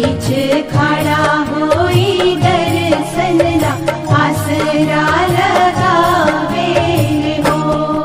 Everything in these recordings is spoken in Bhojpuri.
बीच खड़ा होई दर्शनला आसरा लगावे हो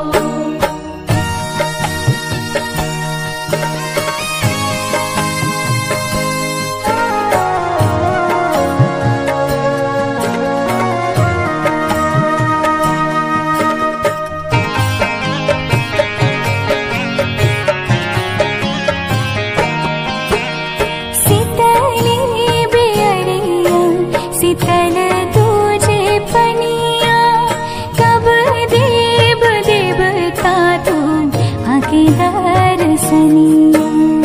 शीतली बेअरिया शीतल तुझे पनिया कब देव देवता तू आके दर्शनिया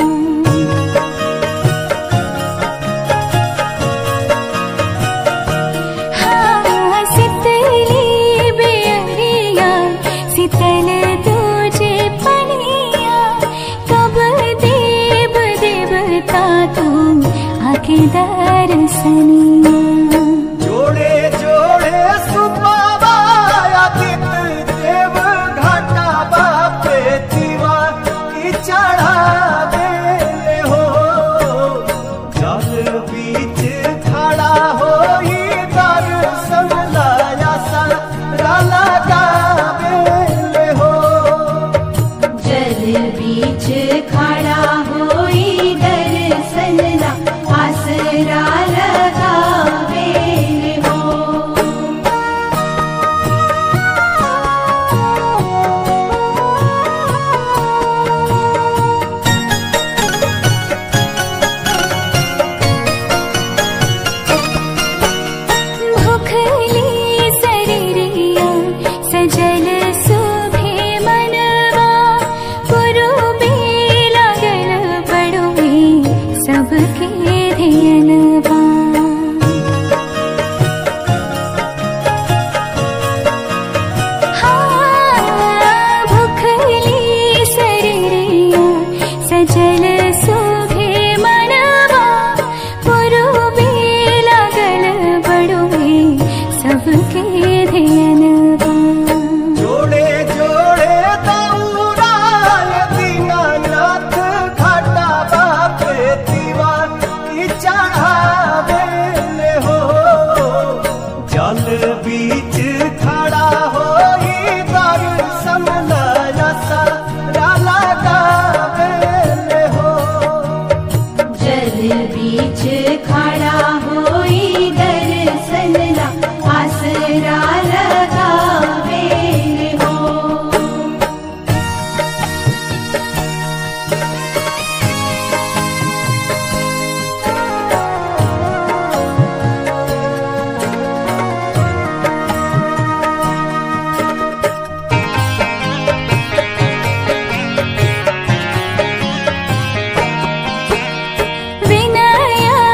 हाँ शीतली बेअरिया शीतल तुझे पनिया कब देव देवता तुम आके दर्शनिया जोड़े जोड़े सुबाबाया दित देव घाटा बापे दीवा की चढ़ावे हो जल बीच खड़ा होई दर्शन लाया सारा लगावे हो जल बीच खड़ा होई दर्शनला आसरा लगावे हो भुखली शरीरिया सजल सुभे मनवा पुरुबे लागल बड़ुए सबके धियनवा हाँ, भुखली शरीरिया सजल सुभे मनवा पुरुबे लागल बड़ुए सबके धियनवा जोड़े जोड़े दौड़ाय दीनानाथ घाटा बापे दीवा की चढ़ावे हो जल बीच खड़ा होई दर्शन लाया सारा लगावे हो जल बीच खड़ा होई दर्शनला आसरा लगावे हो विनया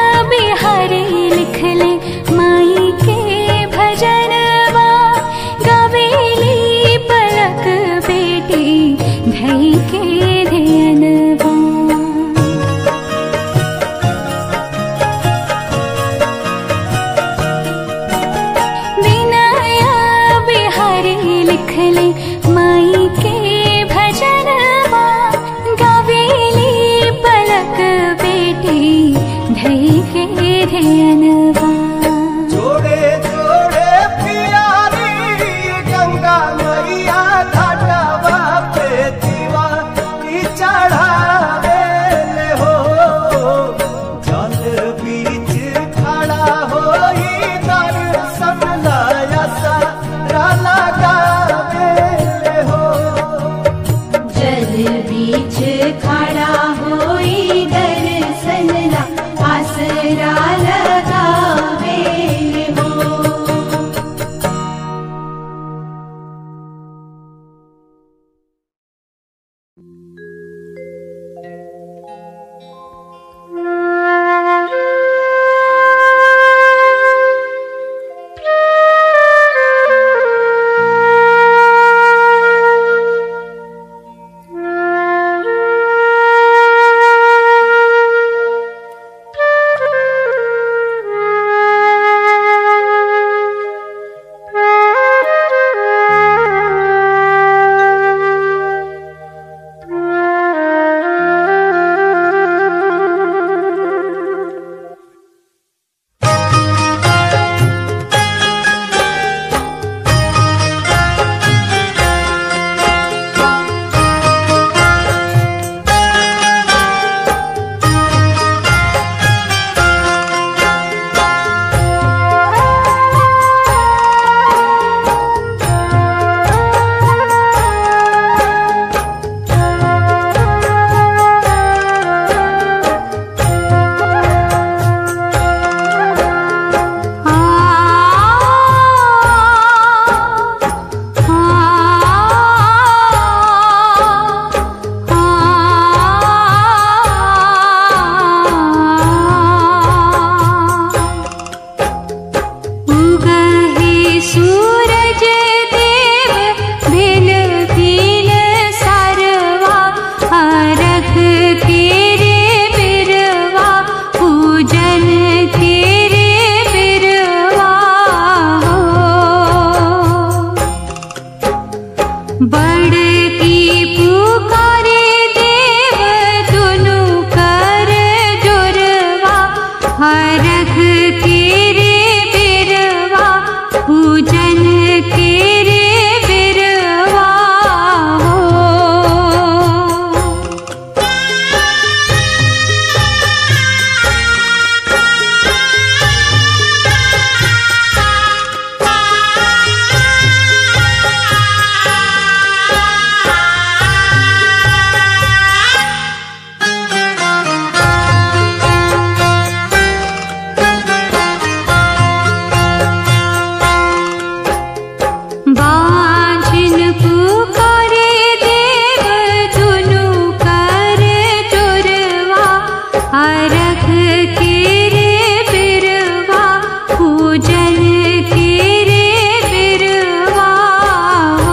हरख के रे बिरवा पूजन के रे बिरवा हो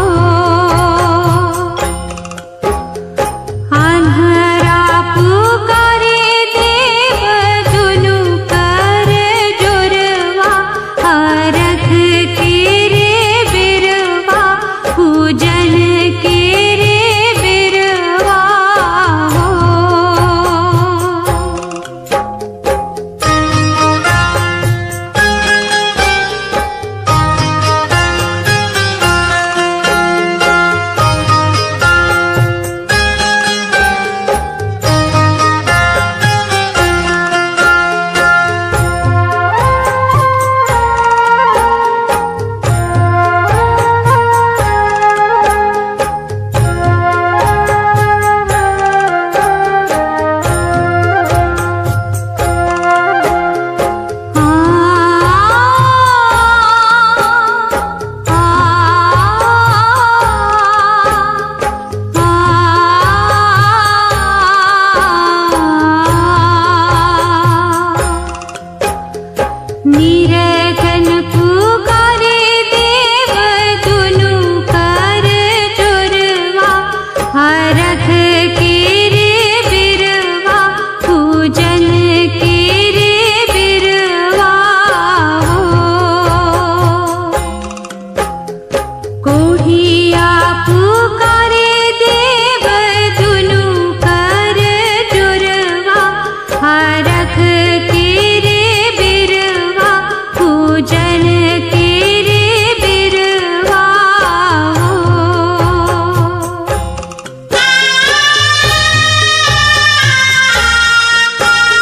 आन्हरा पुकारे देव दुनु कर जुरवा हरख के रे बिरवा पूजन के रे बिरवा हो निरगन पुकारे देव दुनु कर जुरवा हरख के रे बिरवा पूजन के रे बिरवा हो कोढ़िया पुकारे देव दुनु कर जुरवा हरख के रे बिरवा पूजन के रे बिरवा हो Thank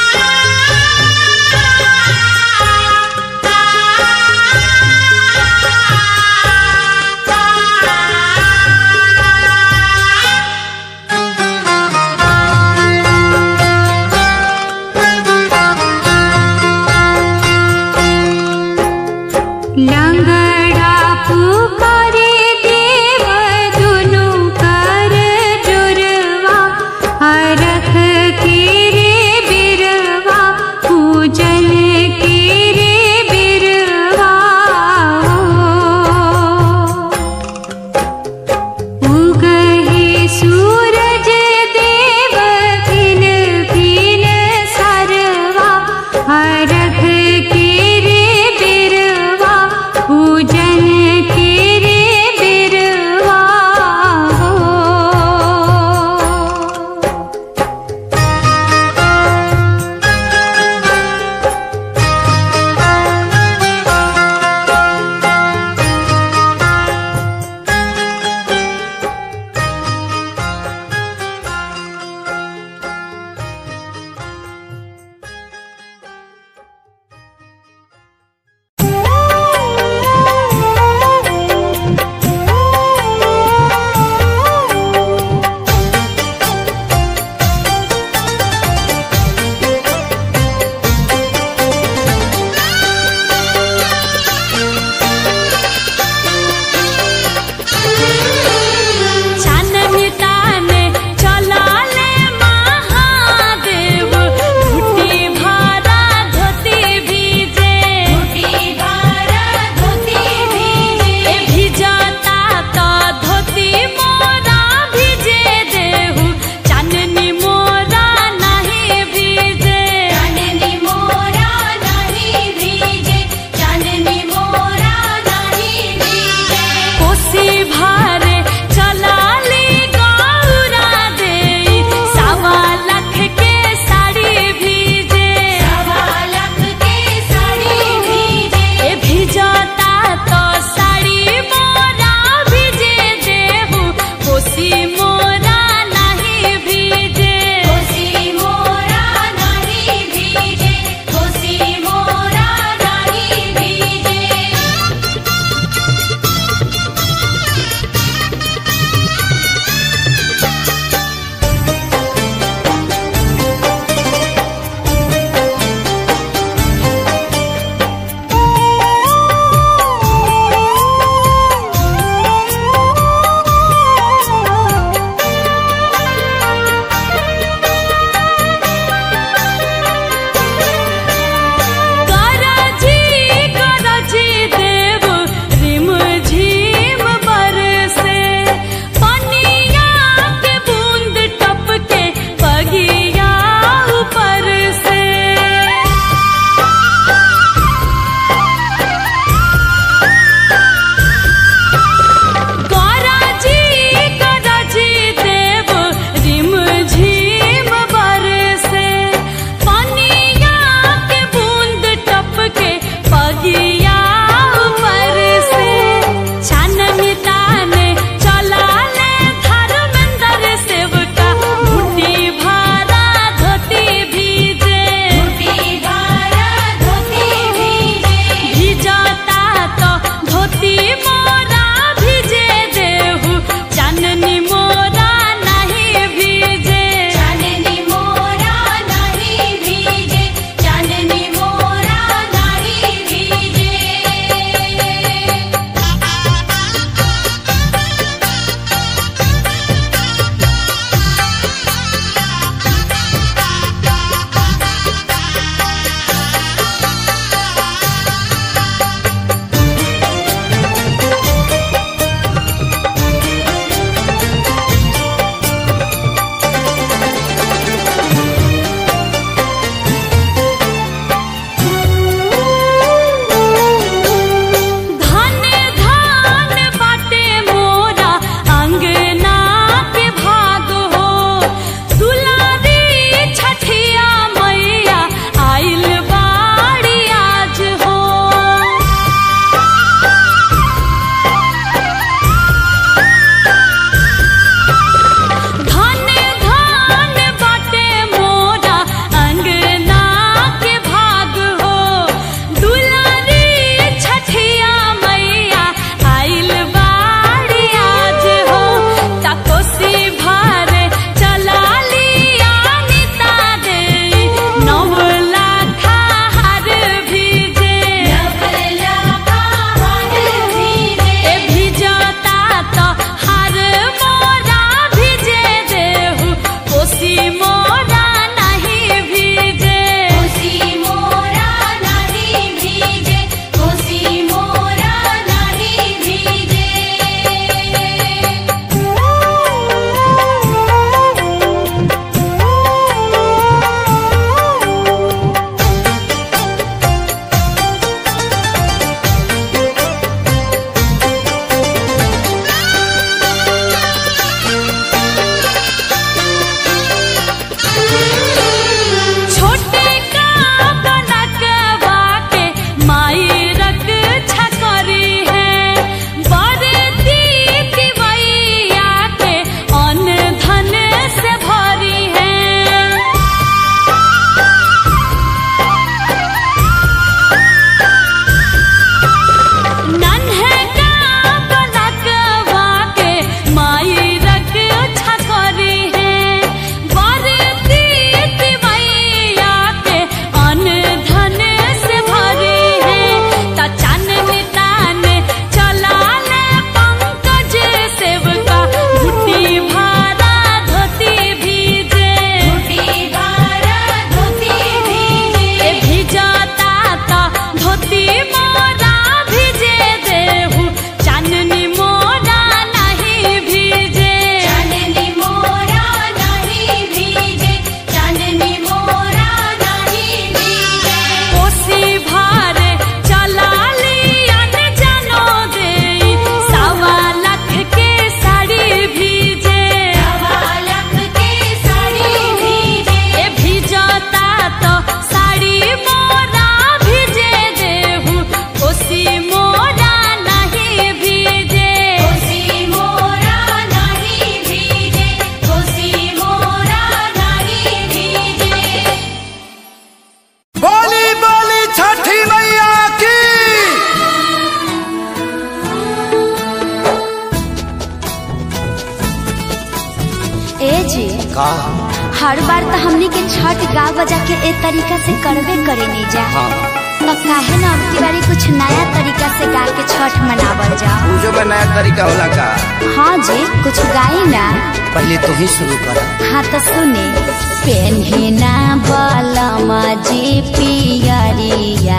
हर बार तो हमनी के छठ गा बजा के ए तरीका से करबे करे नहीं जा हाँ तो काहे ना अब की बारी कुछ नया तरीका से गा के छठ मनावल जाओ पूजो में नया तरीका होला का हाँ जी कुछ गाई ना पहले तू ही शुरू कर हाँ तो सुने पेन्हिना बलमा जी पियरिया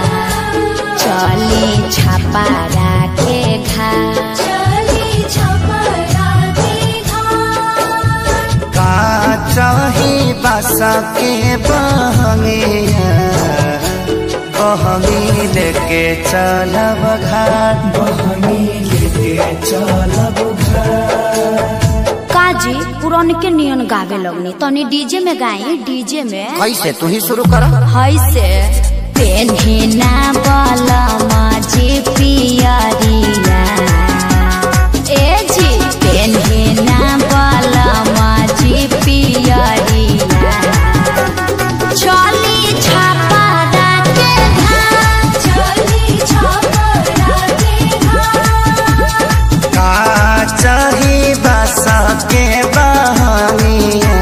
चली छापा राखे घा चली छपरा का चाही बासा के बहंगिया बहंगी लेके चलब घाट बहंगी लेके चलब काजी पुरान के नियन गावे लगनी तनी डीजे में गाई डीजे में कैसे तू ही शुरू कर हई से पेन्हिना बलमा जी पियरिया ए जी पेन्हिना बलमा जी पियरिया चली छापा राखे घाट चली छपरा का चाही बासा के बहंगिया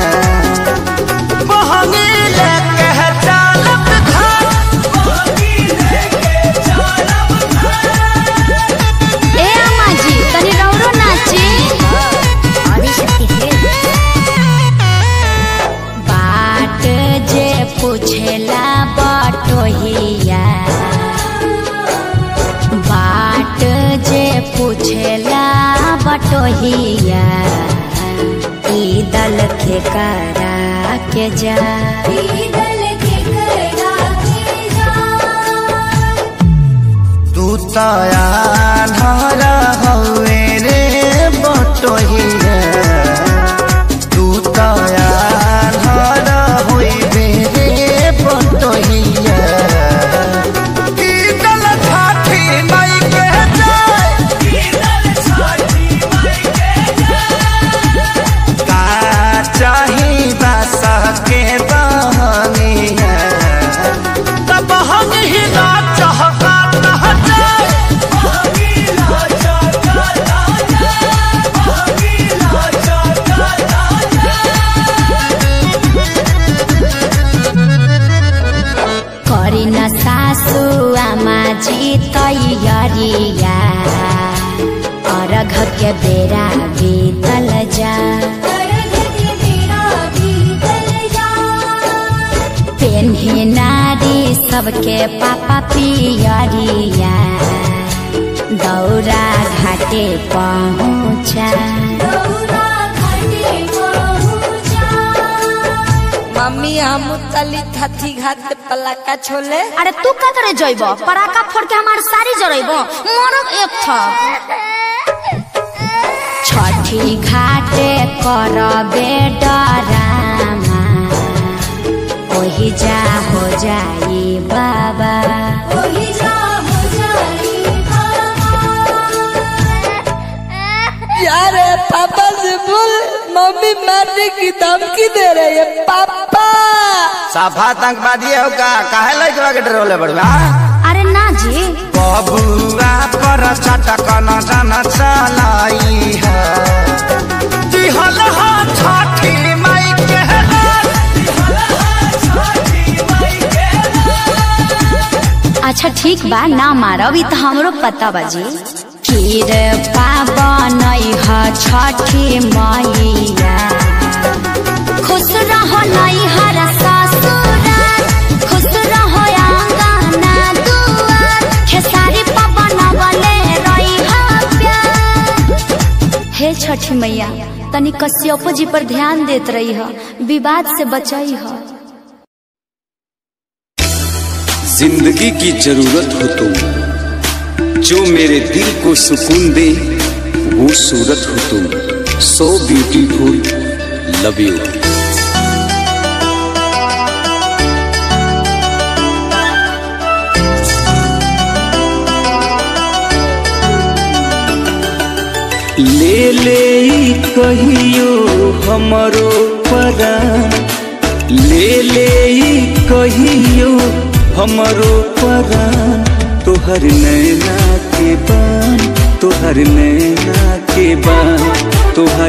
बहंगी लेके चलब घाट बहंगी लेके चलब ए अम्मा जी तनी रौरो नाची बाट जे पूछेला बटोहिया बाट जे पूछेला बटोहिया ई दल के करा के जा दल के करा के जा तू तया धरा हवे रे बटोहिया तू तया धरा होइबे रे बटोहिया की दल छाठी माई के जाय की दल छाठी माई के जाय का चाही बासा के बहनिया तब हम ही ना चाहता ना जाए बहनीला चाहता ना जाए बहनीला चाहता ना करी न सासु आमा जी तैयारिया अर्घ के बेरा बीतल जा अर्घ के बेरा बीतल जा पेन्ही नारी सबके पापा पियरिया दौरा घाटे पहुँचा दौरा घाटे पहुँचा मम्मी हम तली थथी घाट पे पलाका छोले अरे तू का करे जइब पराका फोड़ के हमार सारी जरइब मरब एक था छठी घाटे करबे डरामा ओही जा हो जाई बाबा ओही जा हो जाई बाबा यार पापा से बोल मम्मी मारने की धमकी दे रही है पापा साफा आतंकवादी हो का काहे लइकवा के डरोले बड़वा अरे ना जी बबुआ पर चटक न जन चलाई है दिहल हा छठी माई के लाल दिहल हा छठी माई के अच्छा ठीक बा ना मारब ई त हमरो पता बाजी खीर पावन ह छठी मैया खुश रहो नैहर ससुराल खुश रहो आंगना दुआर खेसारी पवन बले रही प्यार हे छठी मैया तनी कश्यपो जी पर ध्यान देत रही ह विवाद से बचई ह जिंदगी की जरूरत हो तुम जो मेरे दिल को सुकून दे वो सूरत हो तुम सो ब्यूटीफुल लव यू ले ले ई कहियो हमरो परान ले ले ई कहियो हमरो परान तोहर नैना के बान तोहर नैना के बान तोहर